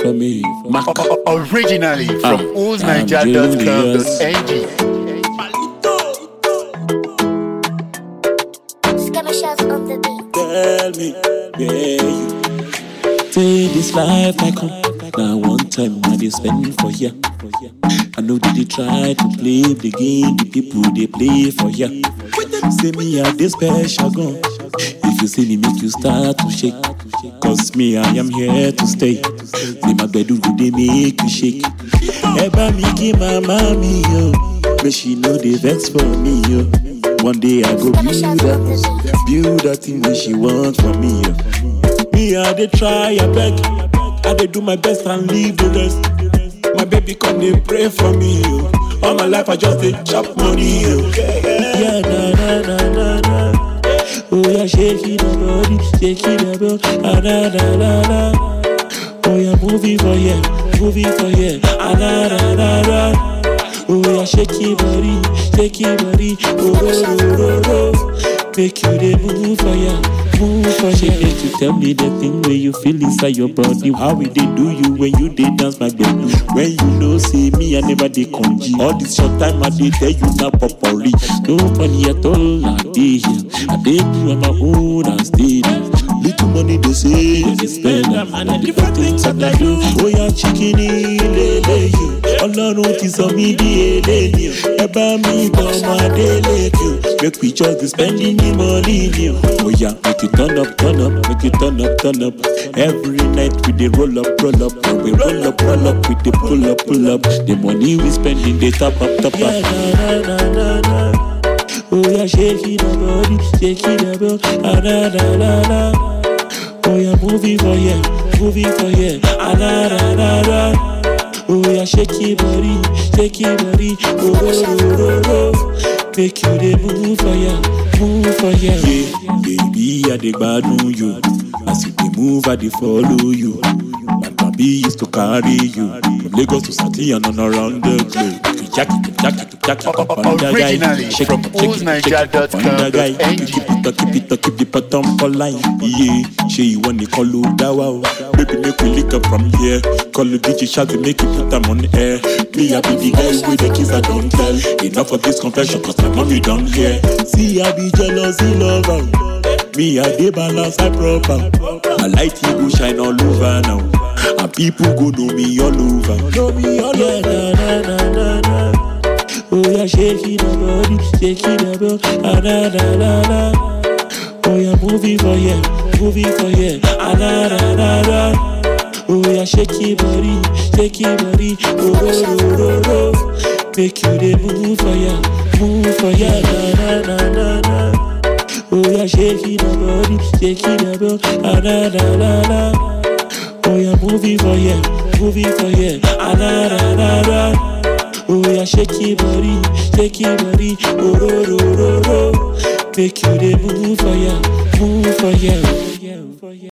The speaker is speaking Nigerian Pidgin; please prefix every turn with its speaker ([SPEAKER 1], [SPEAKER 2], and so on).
[SPEAKER 1] for me. Mac.
[SPEAKER 2] Originally from
[SPEAKER 1] Ah,
[SPEAKER 2] oozniger.com.ng.
[SPEAKER 3] Scammer shots on the beat.
[SPEAKER 1] Tell me, where you say this life I come. Now one time I they spend for ya. I know that they try to play the game, the people they play for ya. Say me I this special gun. If you see me, make you start to shake. Cause me, I am here to stay. Say my bedroom, they make you shake. Eba me give my mommy, yo. But she know they vex for me, yo. One day I go build that, build that thing that she wants from me, yo. Me, I dey try, I beg. I dey do my best and leave the rest. My baby come dey pray for me, yo. All my life I just dey chop money, yo. Yeah, na na na na na. Oh yeah, shake it up, body, shake it up, oh. ah, na na na na. Oh yeah, movie for yeah, movie for yeah, ah, na na na na. Oh yeah, shake your body, shake your body, oh oh oh oh oh. Make you dey move for ya, move for ya. Make you tell me the thing where you feel inside your body. How it dey do you when you dey dance my baby? When you know say me I never dey congy. All this short time I dey tell you now popori. No money at all I dey here. I dey do on my own and stay there. Little money they say I dey spend am and the different things that I do. Oh yeah, chicken ilele you. Ọlọ́run ti sọ mí di eléyìí o. Ẹ bá mi gbọ́ ọmọ Adélèké o. Make we just dey spending the money ni o. Oh yeah, make you turn up, turn up, make you turn up, turn up. Every night we dey roll up, roll up. When we roll up, roll up, we dey pull up, pull up. The money we spending dey top up, top up. Yeah, na, na, na, na, na. Oh yeah, shake it up, body, shake it up, oh. ah, na na na na. Oh yeah, movie for yeah, movie for yeah, ah, na na na na. Oh yeah, shake your body, shake your body, oh oh oh oh oh. Make you dey move for ya, move for ya. Yeah, baby, I dey gbadun you. As you dey move, I dey follow you. My baby used to carry you from Lagos to Sati and on around the globe. You jack it, you jack it, you jack it, up on the guy.
[SPEAKER 2] Originally
[SPEAKER 1] Shake
[SPEAKER 2] from
[SPEAKER 1] it, shake it, shake it, up on the guy.
[SPEAKER 2] oozniger.com.ng.
[SPEAKER 1] Keep it up, keep it up, keep the bottom for line. Yeah, she you want to call you dawa. Baby, make we lick up from here. Call the DJ shout to make you put them on the air. Me, I be the guy with the kiss I don't tell. Enough of this confession, cause my mommy don't care. See, I be jealousy lover. Me, I dey balance I proper. My light he go shine all over now. And people go know me all over. Know me all yeah, over. Na, na, na, na, na. Oh yeah, shake it up, body, shake it up, oh. ah, na na na na. Oh yeah, movie for yeah, movie for yeah, ah, na na na na. Oh yeah, shake your body, shake your body, oh oh oh oh oh. Make you dey move for ya, move for ya, na na na na na. Oh yeah, shake it up, body, shake it up, oh. ah, na na na na. Oh yeah, movie for yeah, movie for yeah, ah, na na na na. Oh yeah, shake your body, shake your body, oh oh oh oh oh. Make you dey move for ya, move for ya.